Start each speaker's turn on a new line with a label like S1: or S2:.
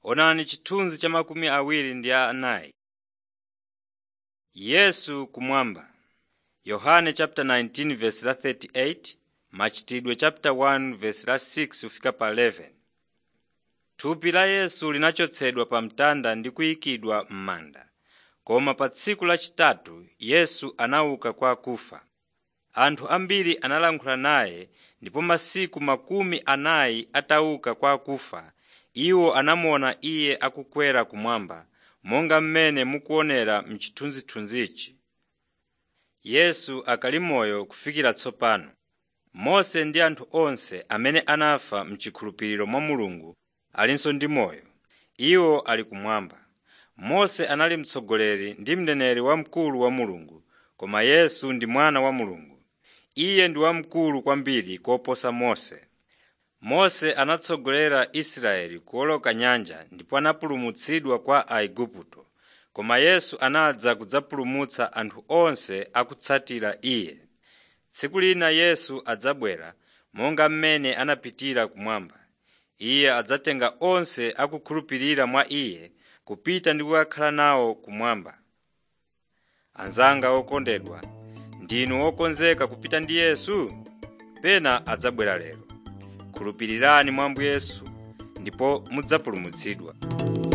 S1: Onani chithunzi cha makumi awiri ndi anayi. Yesu kumwamba Yohane chapter 19 verse la 38, Machitidwe chapter 1 verse la 6 kufika pa 11. Thupi la Yesu linachotsedwa pa mtanda ndi kuyikidwa m'manda. Koma pa tsiku lachitatu Yesu anauka kwa akufa. Anthu ambiri analankhula naye ndipo masiku makumi anayi atauka kwa akufa iwo anamuona Iye akukwera kumwamba monga mmene mukuonera m'chithunzithunzichi. Yesu akali moyo kufikira tsopano. Mose ndi anthu onse amene anafa m'chikhulupiriro mwa Mulungu alinso ndi moyo. Iwo ali kumwamba. Mose anali mtsogoleri ndi mneneri wamkulu wa Mulungu, koma Yesu ndi Mwana wa Mulungu. Iye ndi wamkulu kwambiri koposa Mose. Mose anatsogolera Israeli kuwoloka nyanja ndipo anapulumutsidwa kwa Aigupto, koma Yesu anadza kudzapulumutsa anthu onse akutsatira Iye. Tsiku lina Yesu adzabwera monga mmene anapitira kumwamba. Iye adzatenga onse akukhulupirira mwa Iye kupita ndi kukakhala nawo kumwamba. Anzanga okondedwa, ndinu okonzeka kupita ndi Yesu? Pena adzabwera lero. Khulupirirani mwa Ambuye Yesu ndipo mudzapulumutsidwa.